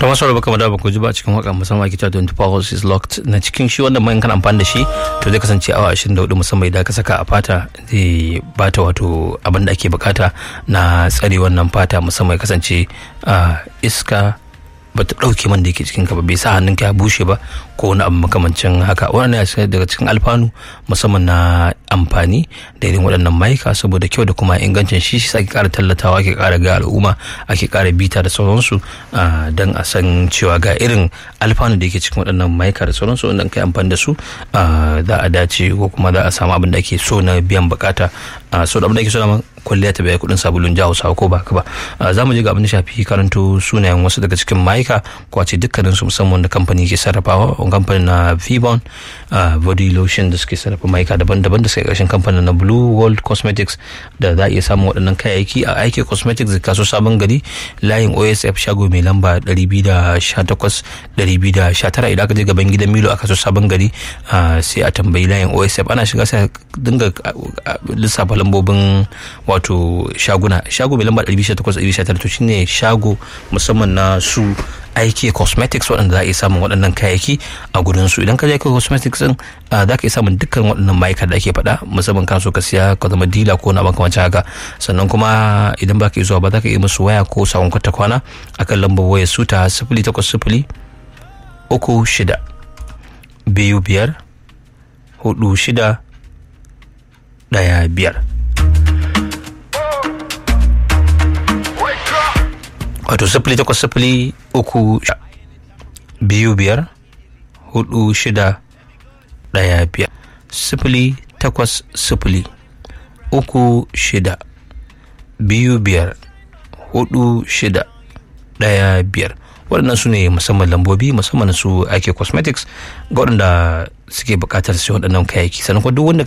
ta masu rabu kamar da ba ku ji ba cikin waka musamman ake cewa 24 hours is locked na cikin shi wanda mai kan amfani da shi to zai kasance awa 24 musamman idan ka saka a fata zai bata wato abin da ake bukata na tsare wannan fata musamman ya kasance iska ba ta ɗauke man da yake cikin ka ba bai sa hannun ka ya bushe ba ko wani abu makamancin haka wannan ya daga cikin alfanu musamman na amfani da irin waɗannan mayuka saboda kyau da kuma ingancin shi shi ake ƙara tallatawa ake ƙara ga al'umma ake ƙara bita da sauransu don a san cewa ga irin alfanu da yake cikin waɗannan mayuka da sauransu wanda kai amfani da su za a dace ko kuma za a samu abin da ake so na biyan bukata so da abin da ake so na kwalliya ta biya kuɗin sabulun jawo sawa ko ba ka ba za mu je ga abin da shafi karanto sunayen wasu daga cikin mayuka ko a ce dukkanin su musamman da kamfani ke sarrafawa kamfanin na Vivon body lotion da suke sarrafa mayuka daban-daban da suke ƙarshen kamfanin na Blue World Cosmetics da za a iya samun waɗannan kayayyaki a aiki cosmetics da kaso sabon gari layin OSF shago mai lamba 218-219 idan aka je gaban gidan Milo a kaso sabon gari sai a tambayi layin OSF ana shiga sai dinga lissafa lambobin wato shaguna shago mai lamba 218-219 to shine shago musamman na su aiki cosmetics waɗanda za a iya samun waɗannan kayayyaki a gudun su idan ka je cosmetics din za ka iya samun dukkan waɗannan ma'aikata da ake faɗa musamman kan so ka siya ka zama dila ko na makamancin haka sannan kuma idan ba ka iya zuwa ba za ka iya musu waya ko sakon kwata kwana akan lambar wayar su ta sifili takwas sifili uku shida biyu biyar hudu shida ɗaya biyar wato sifili takwas sifili uku biyu biyar hudu shida ɗaya biyar sifili takwas sifili uku shida biyu biyar hudu shida ɗaya biyar waɗannan su ne musamman lambobi musamman su ake cosmetics ga waɗanda suke buƙatar su waɗannan kayayyaki sannan kuma duk wanda